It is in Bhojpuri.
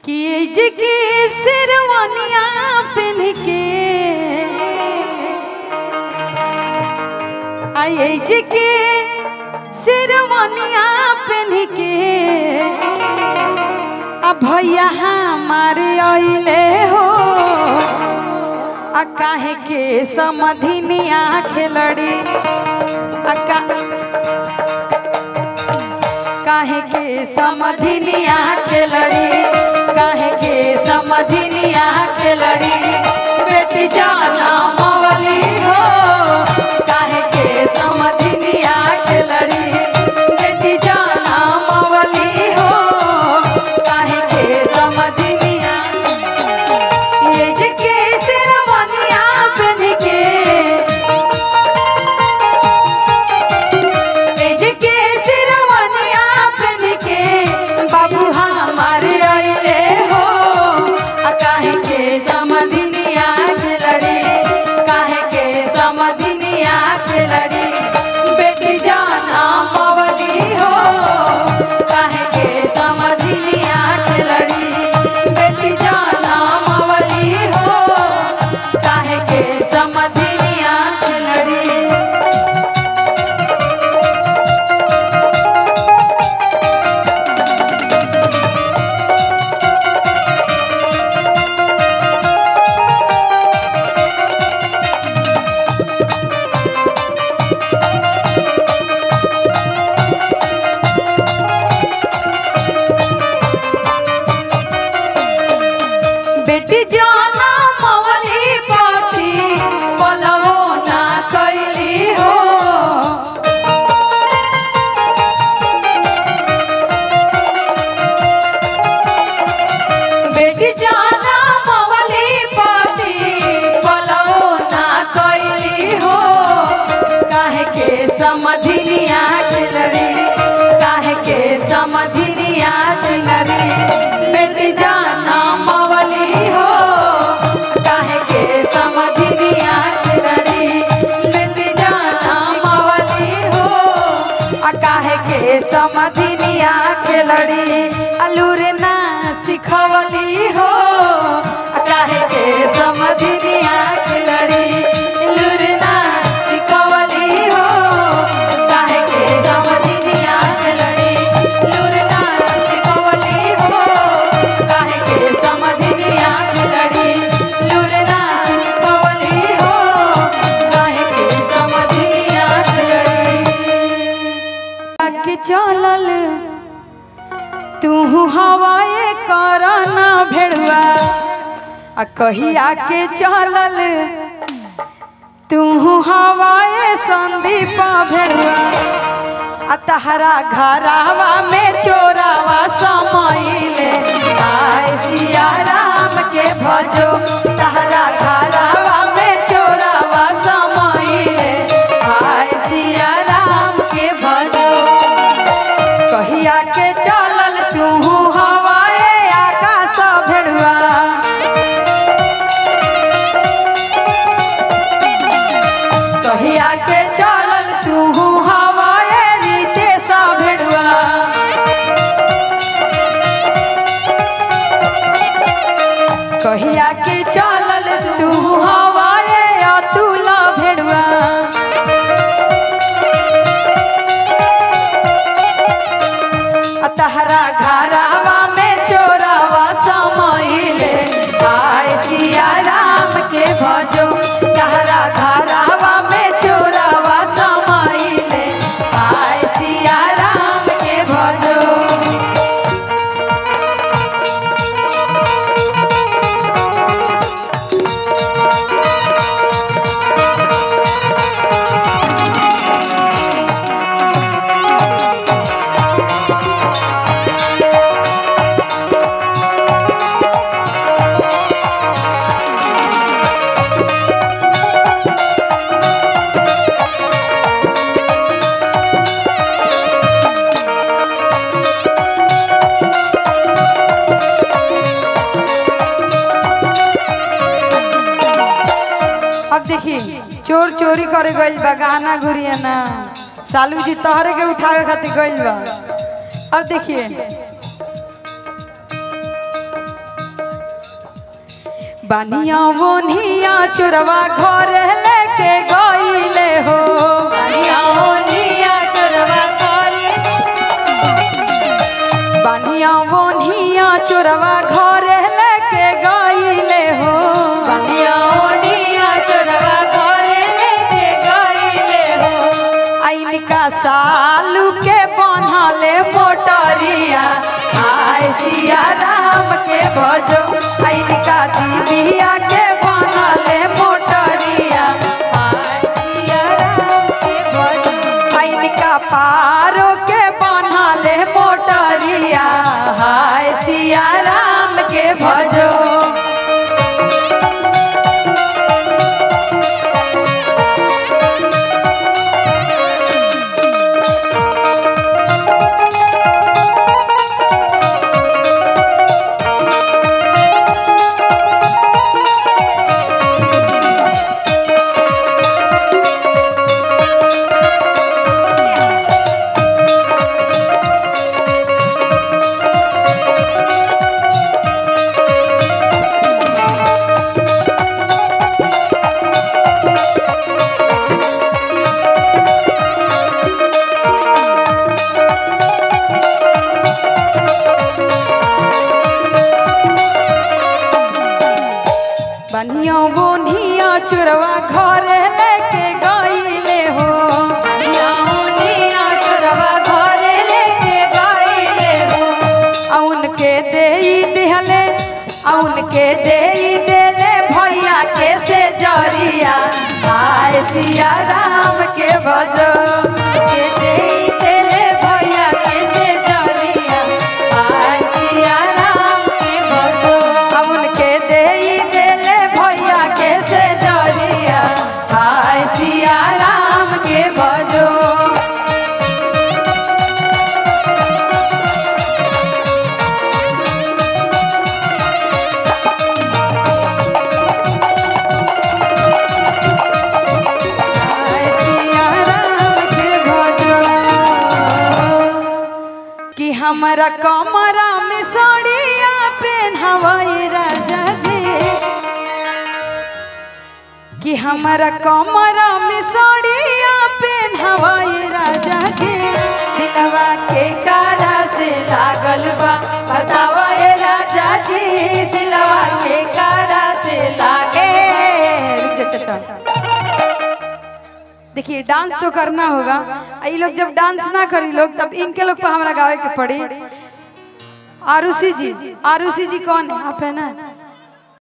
कि जे के शेरवानिया पहन के आई जे के शेरवानिया पहन के आ भैया हमारे अइले हो आ काहे के समधिनिया खेलड़ी आ का काहे के समधिनिया खेलड़ी काहे के समधिनिया खेलड़ी बेटी जाना मवली हो काहे के समधिनिया खेलड़ी बेटी जाना मवली हो काहे के समधिनिया ये जे के शेरवानिया पहन के एज के सिरवनिया पहन के बाबू हमारे अइले हो आ काहे के समधिनिया खेलड़ी काहे के समधिनिया खेलड़ी बेटी जाना मवली हो काहे के समधिनिया खेलड़ी बेटी जाना मवली हो काहे के समधिनिया खेलड़ी बेटी जाना मवली पाती पलवो ना कैली हो बेटी जाना मवली पाती पलवो ना कैली हो काहे के समधिनिया चिलड़ी काहे के समधिनिया चिलड़ी बेटी जाना मवली हो काहे के समधिनिया चिलड़ी बेटी जाना मवली हो आ काहे के समधिनिया खेलड़ी अलूर ना सिखवली हो आ काहे के समधिनिया खेलड़ी अलूर ना सिखवली हो काहे के समधिनिया खेलड़ी अलूर ना सिखवली हो काहे के समधिनिया खेलड़ी अलूर ना सिखवली हो काहे के समधिनिया खेलड़ी के चलल तू हवाए करना भेड़ुआ आ कहिया के चलल तू हवाए संदीप भेड़ुआ आ तहरा घरावा में चोरावा समैले आय सिया राम के भजो तहरा घरावा में चोरावा समैले आय सिया राम के भजो कहिया के चलल तू हवाए आकाश भेड़ुआ कहिया के चलल तू हवाए रीते सा भेड़ुआ कहिया के चलल तू हवाए अतुल भेड़ुआ आ तहरा घरावा में चोरावा समैले आय सिया राम के भजो तहरा घरावा में चोरावा समैले आय सिया राम के भजो अब देखी चोर चोरी करे गइल बा गाना गुड़िया ना सालू जी तोहरे के उठावे खातिर गइल बा अब देखिए बनिया बोनिया चोरवा घर लेके गईले हो बनिया ओनिया चोरवा करे बनिया बोनिया चोरवा घर लेके गईले हो बनिया ओनिया चोरवा करे लेके गईले हो इनका सालू के बनले मोटरिया आय सिया राम के भजो इनका दीदिया के बनले मोटरिया आय सिया राम के भजो इनका पारो के बनले मोटरिया हाय सिया राम के भजो बनिया बोनिया चुरवा घर लेके गईले हो बनिया ओनिया चोरवा करे लेके गईले हो औन के देई दिहले औन के देई देले भैया के से जरिया आय सिया राम के भजो के देई देले भैया के से जरिया आय सिया राम के भजो औन के देई देले भैया के से जरिया आय सिया राम के भजो आय सिया राम के भजो कि हमारा कमरा में साड़िया पहनावाई राजा जी कि हमारा कमरा में साड़िया पहनावाई राजा जी दिलवा के कारा से लागल बा बतावा ए राजा जी दिलवा के कारा से लागे देखिए डांस तो करना होगा आ ये लोग जब डांस ना करी लोग तब इनके लोग पर हमारा गावे के पड़ी आरुषि जी आरुषि जी कौन है आप है ना